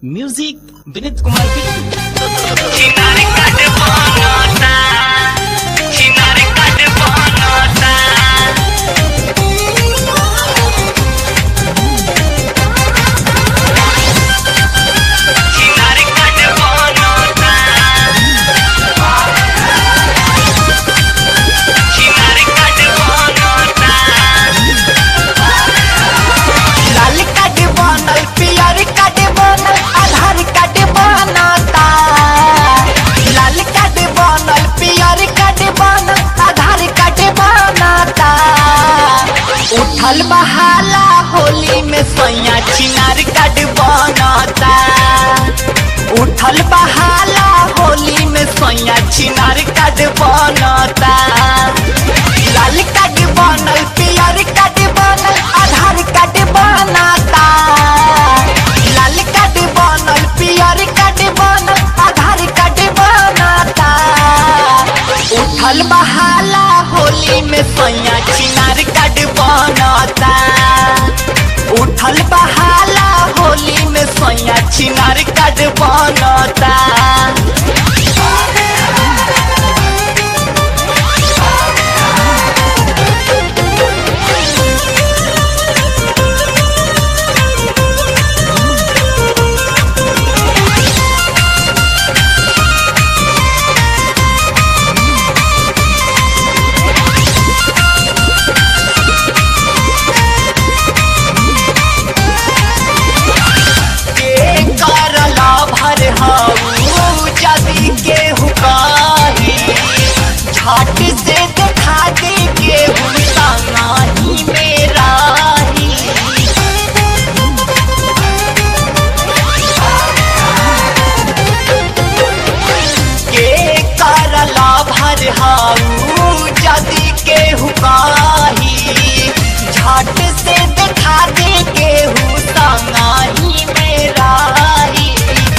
music Vineet Kumar Bittu चिनारे काट बनता चिनारे काट बनता चिनारे काट बनता चिनारे काट बनता लाल कार्ड बनल पियर कार्ड बनल आधार कार्ड बनता लाल कार्ड बनल पियर कार्ड बनल आधार कार्ड बनता उठल बहाला होली में सैया चिनार कार्ड बनता उठल बहाला होली में सैया चिनार कार्ड बनता लाल कार्ड बनल पियर कार्ड बनल आधार कार्ड बनता लाल कार्ड बनल पियर कार्ड बनल आधार कार्ड बनता उठल बहाला होली में सैया चिनार कार्ड बनता उठल बहाला होली में सैया चिनार कार्ड बनता के करला भर हाउ जदी के हुकाही छाट से देखा दे के हुता नाही मेरा ही के करला भर हाउ